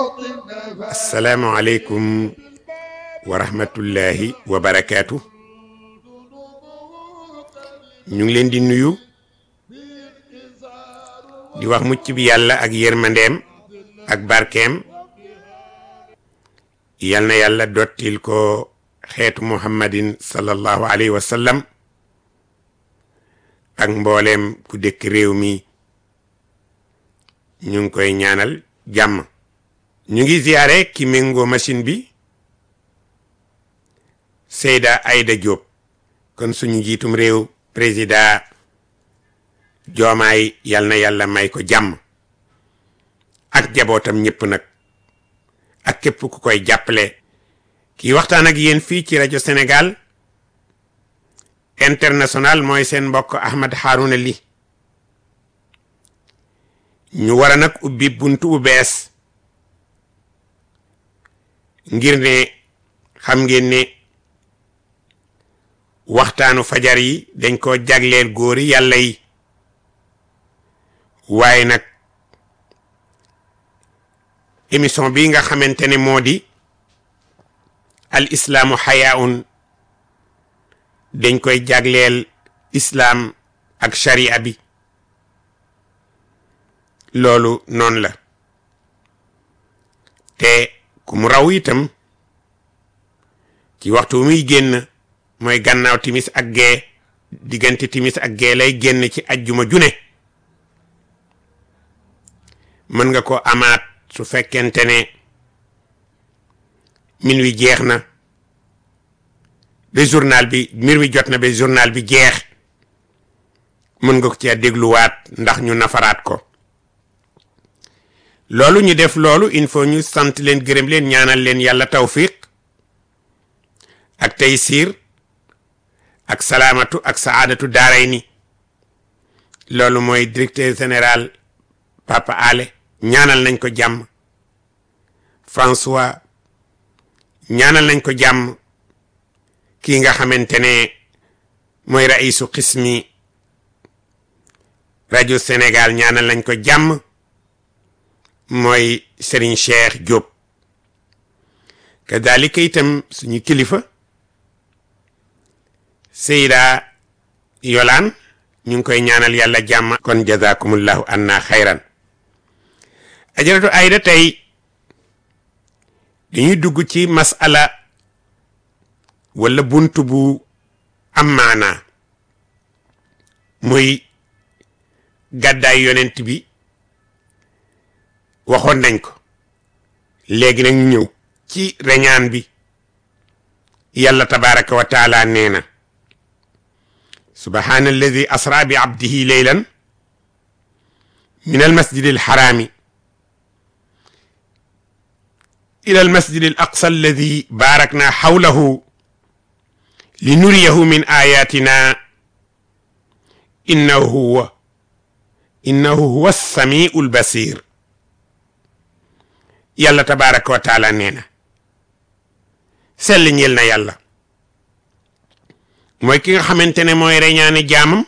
asalaamualeykum wa rahmatullahi wa barakaatu ñu ngi leen di nuyu di wax mucc bi yàlla ak yërmandeem ak barkeem yal na yàlla dottil ko xeetu muhammadin sallallahu alayhi wa sallam ak mbooleem ku dëkk réew mi ñu ngi koy ñaanal jàmm ñu ngi ziyaare ki méngoo machine bi Seyda Aïda Diop kon suñu njiitum réew président joomaay yal na yàlla may ko jàmm ak jabootam ñëpp nag ak képp ku koy jàppale kii waxtaan ak yéen fii ci rajo Sénégal international mooy seen mbokk Ahmed Harouna Ly ñu war a nag ubbi buntu bu bees ngir ne xam ngeen ne waxtaanu fajar yi dañ ko jagleel góori yàlla yi waaye nag émission bi nga xamante ne moo di al islaamu xayaun dañ koy jagleel islaam ak sharia bi loolu noonu la te ku mu raw itam ci waxtu muy génn mooy gannaaw timis ak gee diggante timis ak gee lay génn ci ajjuma june mën nga ko amaat su fekkente ne min wi jeex na ba journal bi mbir mi jot na ba journal bi jeex mën nga ko ci dégluwaat ndax ñu nafaraat ko loolu ñu def loolu il faut ñu sant leen gërëm leen ñaanal leen yàlla tawfiq ak taysiir ak salaamatu ak saadatu daaray ni loolu mooy directeur général Papa Ale ñaanal nañ ko jàmm François ñaanal nañ ko jàmm kii nga xamante ne mooy raisu xismi rajo Sénégal ñaanal nañ ko jàmm mooy Serigne Cheikh Diop kadalika itam suñu kilifa Seyda Yolaan ñu ngi koy ñaanal yàlla jàmm kon jazakumullahu anna xayran ajaratu ayda tey dañuy dugg ci masala wala buntu bu am maanaa muy gàddaay yonent bi waxoon nañ ko léegi nag ñëw ci reñaan bi yàlla tabaraka wa taala nee na subhana alladi asra bi abdihi leylan min almasjid alxaraami ila almasjid alaqsa alladi barakna xawlahu linuriyahu min ayatina innahu huwa innahu huwa alsamiu albasir yàlla tabaraka wa taala nee na sell ñeel na yàlla mooy ki nga xamante ne mooy reñaane jaamam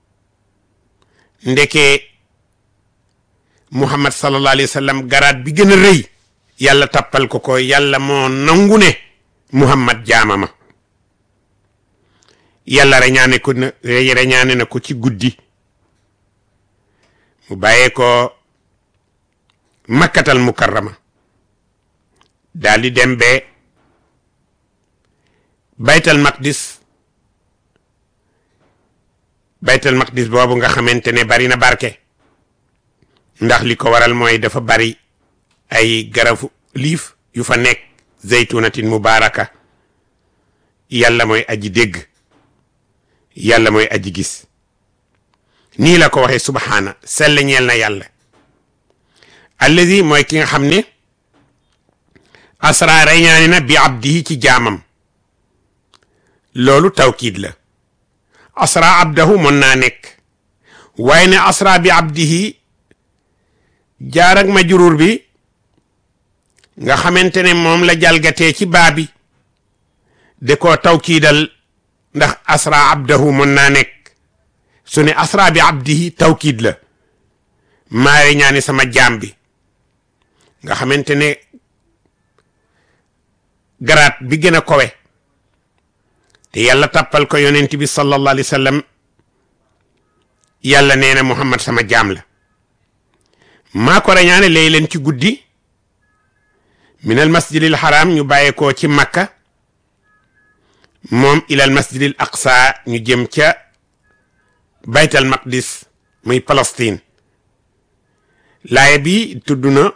ndeke muhammad sallallahu alayhi wa sallam garaat bi gën a rëy yàlla tappal ko ko yàlla moo nangu ne muhammad jaamama yàlla reñaane ko na reñaane na ko ci guddi mu bàyyee ko makkatal mukarrama daal di dem be baytal maqdis baytal maqdis boobu nga xamante ne bari na barke ndax li ko waral mooy dafa bari ay garafu liif yu fa nekk zeytunatin mubaraka yàlla mooy aji dégg yàlla mooy aji gis nii la ko waxee subhaana sell ñeel na yàlla allazi mooy ki nga xam ne asra reñaani na bi abdihi ci jaamam loolu tawkiid la asra abdahu mën naa nekk waaye ne asra bi abdihi jaar ak majruur bi nga xamante ne moom la jalgatee ci baa bi de koo tawkiidal ndax asra abdahu mën naa nekk su ne asra bi abdihi tawkiid la maa reñaani sama jaam bi nga xamante ne garaat bi gën a kowe te yàlla tàppal ko yonent bi sallallahu alayhi wa sallam yàlla nee na muhammad sama jaam la maa ko rañaane lay leen ci guddi minal masjidil haram ñu bàyyeekoo ci makka moom ilal masjidil aqsa ñu jëm ca baytal maqdis muy Palestine laaya bi tudd na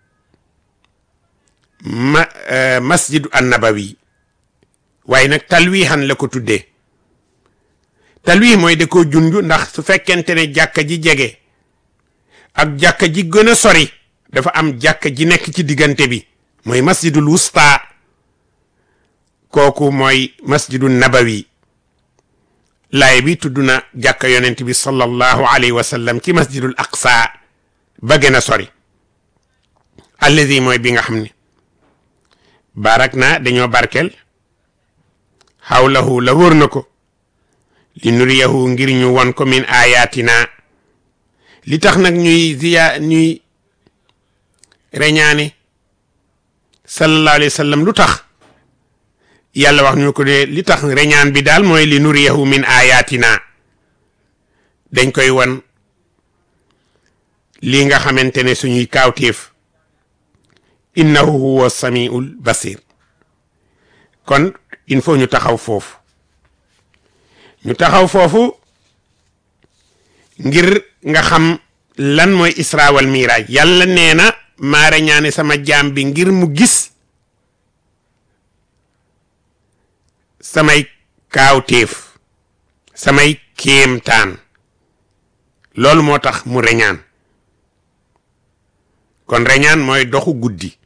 ma masjidu annabawi waaye nag talwiixan la ko tuddee talwiix mooy da koo junj ndax su fekkente ne jàkka ji jege ak jàkka ji gën a sori dafa am jàkka ji nekk ci diggante bi mooy masjidul wusta kooku mooy masjidu nabawi laay bi tudd na jàkka yonent bi sallallahu alayhi wa sallam ci masjidul aqsa ba gën a sori allazi mooy bi nga xam ne barak na dañoo barkel xawlahu la wër na ko li nuriyahu ngir ñu won ko min ayatina li tax nag ñuy ziya ñuy reñaane sallallahu alayhi wa sallam lu tax yàlla wax ñu ko de li tax reñaan bi daal mooy li nuriyahu min ayatina dañ koy won lii nga xamante ne suñuy kaawteef innahu huwa samiul basir kon il faut ñu taxaw foofu ñu taxaw foofu ngir nga xam lan mooy isra wal miraaj yàlla nee na maa reñaane sama jaam bi ngir mu gis samay kaawteef samay kéemtaan loolu moo tax mu reñaan kon reñaan mooy doxu guddi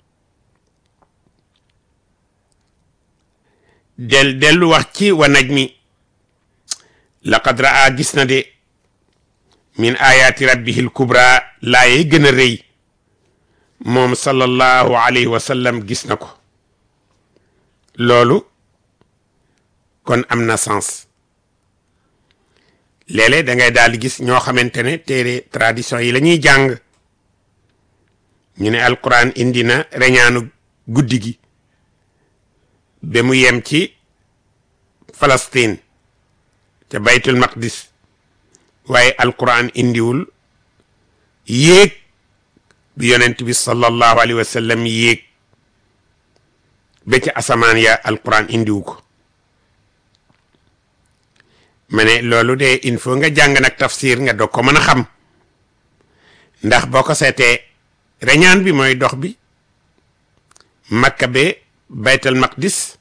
del dellu wax ci wa najmi laqad raa gis na de min ayaati rabbihil kubra laaye gën a rëy moom sallallahu alayhi wa sallam gis na ko loolu kon am na sens léeg-léeg da ngay daal di gis ñoo xamante ne téere tradition yi la ñuy jàng ñu ne alquran indi na reñaanu guddi gi ba mu yem ci Palestine ca baytul maqdis waaye alquran indiwul yéeg bi yonent bi sallallahu alayhi wa sallam yéeg ba ca asamaan ya alquran indiwu ko ma ne loolu de il faut nga jàng nag tafsir nga doog ko mën a xam ndax boo ko seetee reñaan bi mooy dox bi makka be baytal maqdis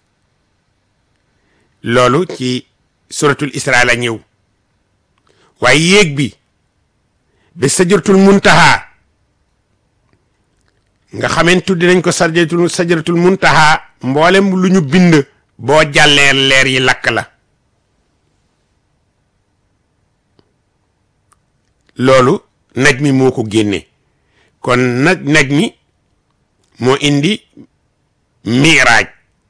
loolu ci suratul isra la ñëw waaye yéeg bi ba sajaratul muntaha nga xameen tuddi nañ ko sajaratul sajaratul muntaha mboolem lu ñu bind boo jàllee leer yi lakk la loolu naj mi moo ko génne kon naj naj mi moo indi miraaj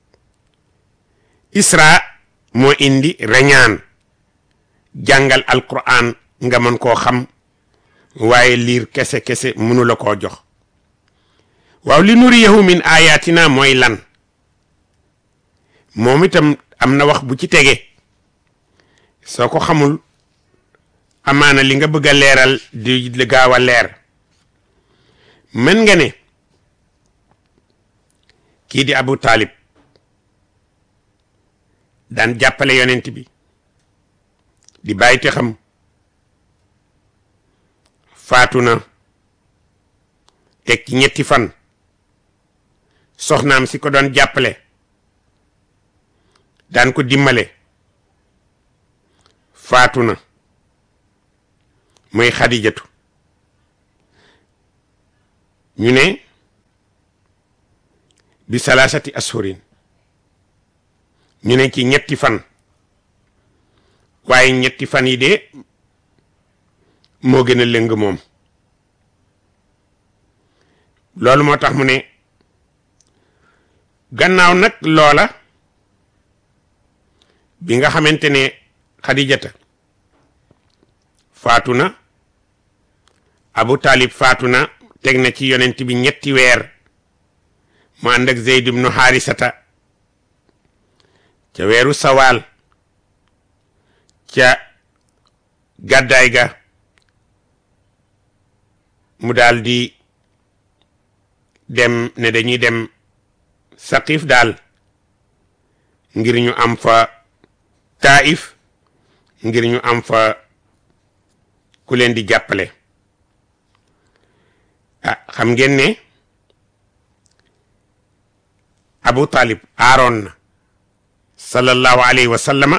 isra moo indi reñaan jàngal alquran nga mën koo xam waaye liir kese kese mënu la koo jox waaw li nuriyahu min ayatina mooy lan moom itam am na wax bu ci tege soo ko xamul amaana li nga bëgg a leeral di li gaaw a leer mën nga ne kii di Abu Talib daan jàppale yonent bi di bàyyi te xam faatu na teg ci ñetti fan soxnaam si ko doon jàppale daan ko dimbale faatu na mooy xadijatu ñu ne bi salaasati ashurin ñu ne ci ñetti fan waaye ñetti fan yi de moo gën a lëng moom loolu moo tax mu ne gannaaw nag loola bi nga xamante ne xadijata faatu na abu taalib faatu na teg na ci yonent bi ñetti weer mu ànd ak Zeyd ibnu Xaarisata ca weeru sawaal ca gàddaay ga mu daal di dem ne dañuy dem saqif daal ngir ñu am fa taif ngir ñu am fa ku leen di jàppale ah xam ngeen ne Abu Talib aaroon na sallallahu alayhi wa sallama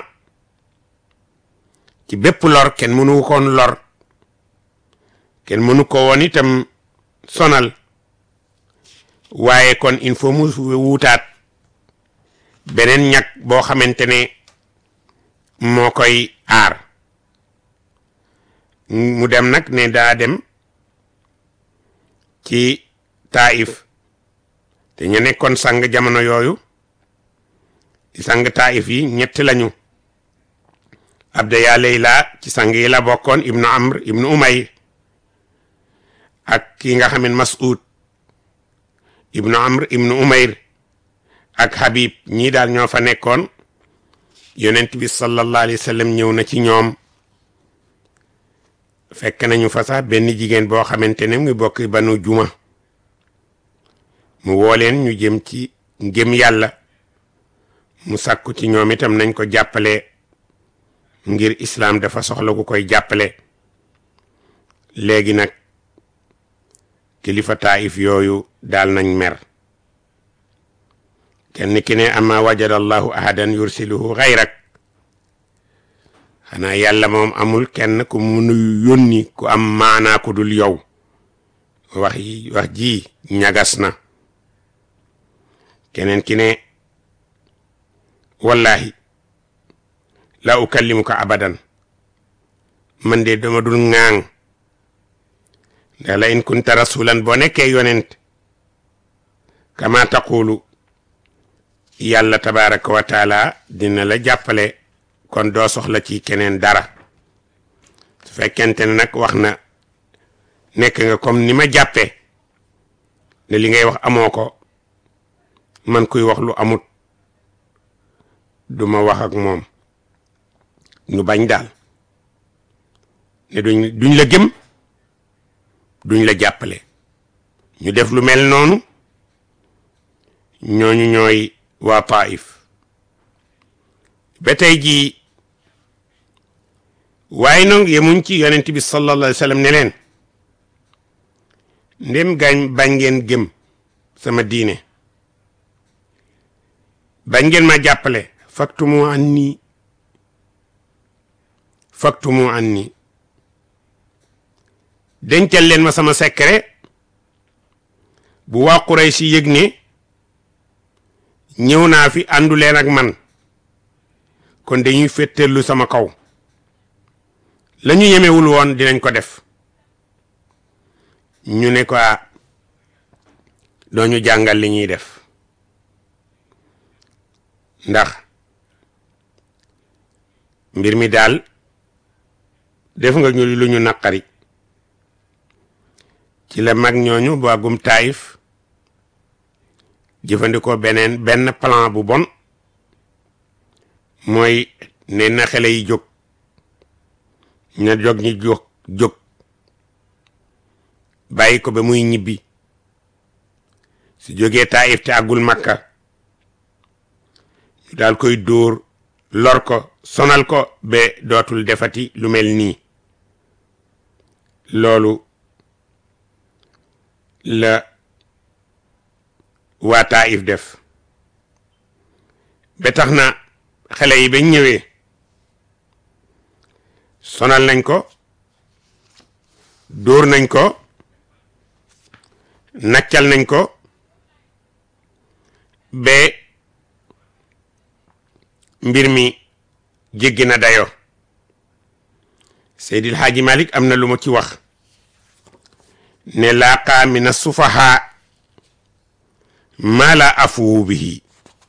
ci bépp lor kenn mënu koon lor kenn mënu ko woon itam sonal waaye kon il faut mu wuutaat beneen ñag boo xamante ne moo koy aar mu dem nag ne daa dem ci taif te ñu nekkoon sang jamono yooyu di sang taif yi ñett lañu abda yaa layla ci sang yi la bokkoon ibnu amr ibnu umayr ak ki nga xam ne mas'ud ibnu amr ibnu umayr ak habib ñii daal ñoo fa nekkoon yonent bi sallallahu alayhi wa sallam ñëw na ci ñoom fekk nañu fa sax benn jigéen boo xamante ne mu ngi bokk banu juma mu woo leen ñu jëm ci ngëm yàlla mu sàkku ci ñoom itam nañ ko jàppale ngir islaam dafa soxla ku koy jàppale léegi nag kilifa taif yooyu daal nañ mer kenn ki ne ama wajada allahu ahadan yursiluhu xayrak xanaa yàlla moom amul kenn ku munu yónni ku am maanaa ku dul yow wax yi wax ji ñagas na keneen ki ne wallahi la ukallimuka abadan man de dama dul ŋaaŋ ndax la in kunta rasulan boo nekkee yonent kama taqulu yàlla tabaraka wa taala dina la jàppale kon doo soxla ci keneen dara su fekkente ne nag wax na nekk nga comme ni ma jàppee ne li ngay wax amoo ko man kuy wax lu amut duma wax ak moom ñu bañ daal ne duñ duñ la gëm duñ la jàppale ñu def lu mel noonu ñooñu ñooy waa Taif ba tey jii waaye nag yemuñ ci yonent bi sallallahu alayhi wa sallam ne leen ndem gañ bañ ngeen gëm sama diine bañ ngeen ma jàppale faktumu anni faktumu anni dencal leen ma sama secret bu waa Quraysh si yëg ne ñëw naa fi àndu leen ak man kon dañuy fétteerlu sama kaw la ñu yemewul woon dinañ ko def ñu ne ko doo ñu jàngal li ñuy def ndax mbir mi daal def nga ñu lu ñu naqari ci la mag ñooñu baagum taayif jëfandikoo beneen benn plan bu bon mooy ne na xale yi jóg na jóg ñi jóg jóg bàyyi ko ba muy ñibbi su jógee taayif te àggul makka ñu daal koy dóor lor ko sonal ko ba dootul defati lu mel nii loolu la waa Taif def ba tax na xale yi bañ ñëwee sonal nañ ko dóor nañ ko naccal nañ ko ba mbir mi jéggi na dayo Seydil Haaji Malik am na lu mu ci wax ne laaqa min as-sufaha ma la afuwu bihi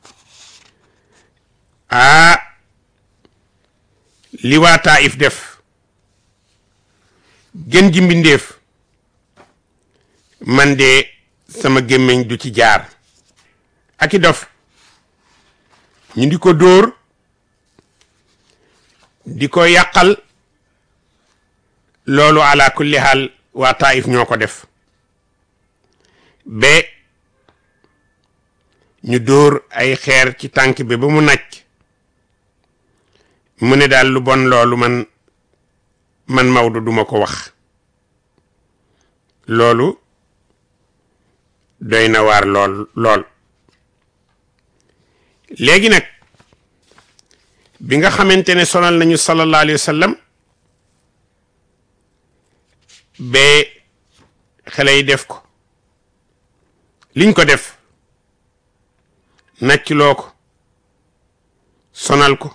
aa li waa Taif def gën ji mbindeef man de sama gémmiñ du ci jaar ak i dof ñu di ko dóor di ko yàqal loolu ala kulli haal waa Taif ñoo ko def ba ñu dóor ay xeer ci tànk bi ba mu nàcc mu ne daal lu bon loolu man man Maodo duma ko wax loolu doy na waar lool lool léegi nag bi nga xamante ne sonal nañu sallallahu alayhi wa sallam ba xale yi def ko liñ ko def naccloo ko sonal ko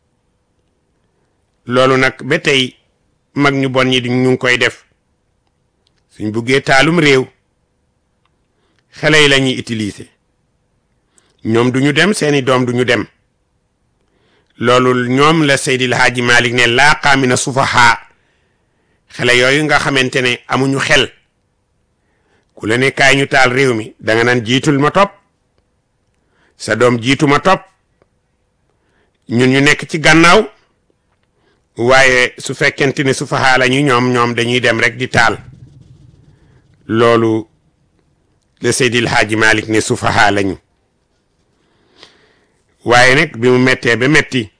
loolu nag ba tey mag ñu bon ñi di ñu ngi koy def suñ buggee taalum réew xale yi la ñuy utiliser ñoom du ñu dem seeni doom du ñu dem loolu ñoom la Seydil Haaji Malik ne laaqaa mina sufahaa xale yooyu nga xamante ne amuñu xel ku la ne kaay ñu taal réew mi danga naan jiitul ma topp sa doom jiitu ma topp ñun ñu nekk ci gannaaw waaye su fekkente ne sufahaa la ñu ñoom ñoom dañuy dem rek di taal loolu la Seydil Haaji Malik ne sufahaa lañu waaye nag bi mu mettee ba metti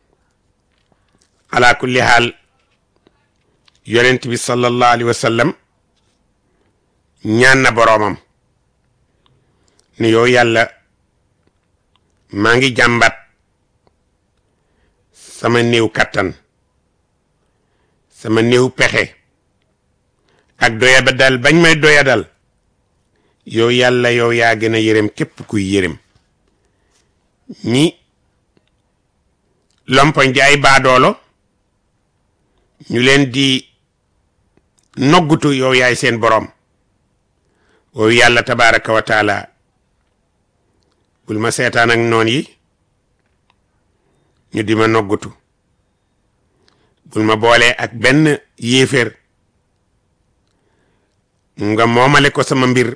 ala kulli haal yonent bi sallallahu alayhi wa sallam ñaan na boroomam ne yow yàlla maa ngi jàmbat sama néew kattan sama néew pexe ak doyadal bañ may doyadal yow yàlla yow yaa gën a yërëm képp kuy yërëm ñi lompoñ di ay baadoolo ñu leen di noggutu yow yaay seen boroom woowu yàlla tabaraka wa taala bul ma seetaan ak noon yi ñu di ma noggutu bul ma boole ak benn yéeféer nga moomale ko sama mbir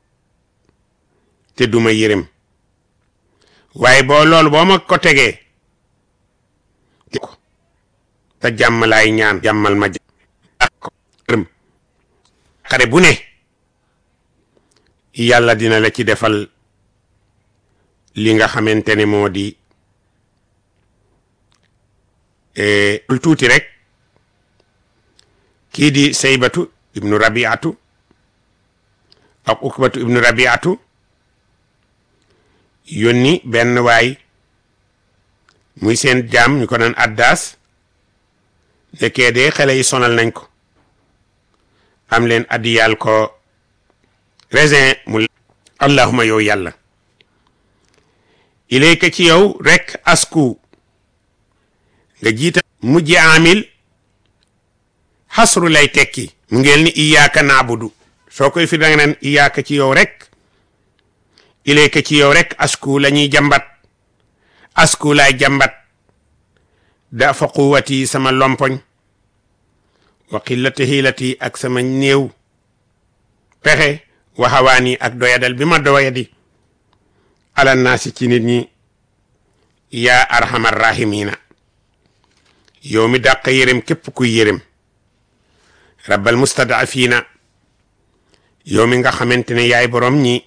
te duma yërëm waaye boo loolu boo ma ko tegee ko te jàmm laay ñaan jàmmal ma jàmm xare bu ne yàlla dina la ci defal li nga xamante ne moo di lu tuuti rek kii di saybatu ibnu rabiatu ak ukbatu ibnu rabiatu yónni benn waay muy seen jaam ñu ko naan addaas nekkee de xale yi sonal nañ ko am leen addiyal ko raisin mu allahuma yow yàlla ilayka ci yow rek asku nga jiita mujj amil xasru lay tekki mu ngeel ni iyaaka naabudu soo koy fi danga naan iyaaka ci yow rek ilayka ci yow rek asku la ñuy jàmbat asku laay jàmbat dafa quwati sama lompoñ wa qillati hiilati ak sama néew pexe waxawaani ak doyadal bi ma doyadi ala naasi ci nit ñi yaa arhamar rahimina yow mi dàq yërëm képp kuy yërëm rabbal mustadafina yow mi nga xamante ne yaay borom ñi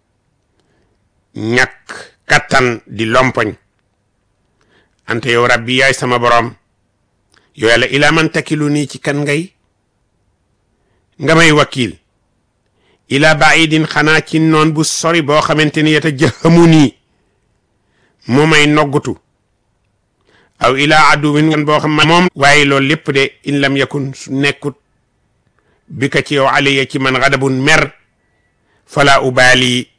ñàkk kattan di lompoñ ante yow rabbi yaay sama borom yow yàlla ilaa man takilu nii ci kan ngay nga may wakiil ila baidin xanaa ci noon bu sori boo xamante ni yata jëxamu nii moo may noggutu aw ila aduwin ngan boo xam moom waaye loolu lépp de in lam yakun su nekkut bi ka ci yow aliya ci man xadabun mer fala ubaali